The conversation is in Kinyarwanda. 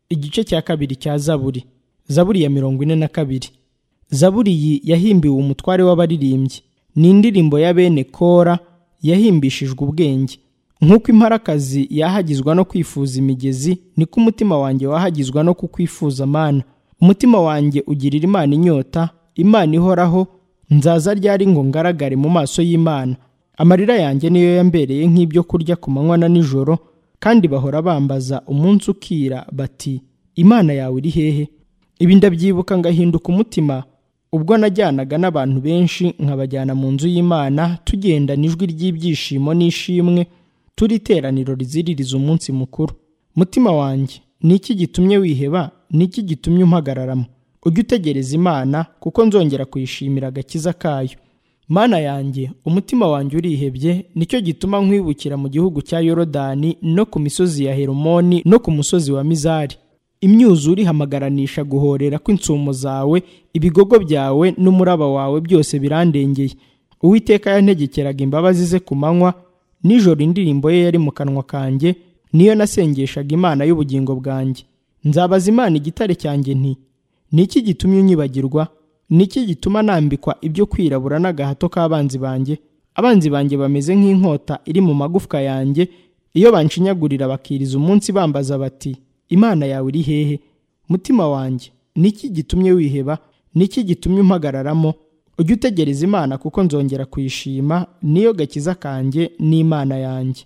igice cya kabiri cya zaburi zaburi ya mirongo ine na kabiri zaburi iyi yahimbiwe umutware w'abaririmbyi ni indirimbo ya bene kora yahimbishijwe ubwenge nk'uko imparakazi yahagizwa no kwifuza imigezi niko umutima wanjye wahagizwa no kukwifuza amana umutima wanjye ugirira imana inyota imana ihoraho nzaza ryari ngo ngaragare mu maso y'imana amarira yanjye niyo yambereye nk'ibyo kurya ku manywa na nijoro kandi bahora bambaza umunsi ukira bati imana yawe iri hehe ibi ndabyibuka ngahinduka umutima ubwo najyanaga n'abantu benshi nkabajyana mu nzu y'imana tugendana ijwi ry'ibyishimo n'ishimwe turi iteraniro riziririza umunsi mukuru mutima wanjye ni iki gitumye wiheba ni iki gitumye umpagararamo ujye utegereza imana kuko nzongera kuyishimira agakiza kayo mana yanjye umutima wanjye urihebye nicyo gituma nkwibukira mu gihugu cya yorodani no ku misozi ya heromoni no ku musozi wa mizari imyuzure ihamagaranisha guhorera kw'insumo zawe ibigogo byawe n'umuraba wawe byose birandengeye uwiteka yantegekeraga imbabazi ze ku manywa nijoro indirimbo ye yari mu kanwa kanjye niyo nasengeshaga imana y'ubugingo bwanjye nzabaza imana igitare cyanjye nti ni iki gitumye unyibagirwa ni iki gituma nambikwa ibyo kwirabura n'agahato k'abanzi banjye abanzi banjye bameze nk'inkota iri mu magufwa yanjye iyo banshinyagurira bakiriza umunsi bambaza bati imana yawe iri hehe mutima wanjye ni iki gitumye wiheba ni iki gitumye umpagararamo ujye utegereza imana kuko nzongera kuyishima niyo gakiza kanjye n'imana yanjye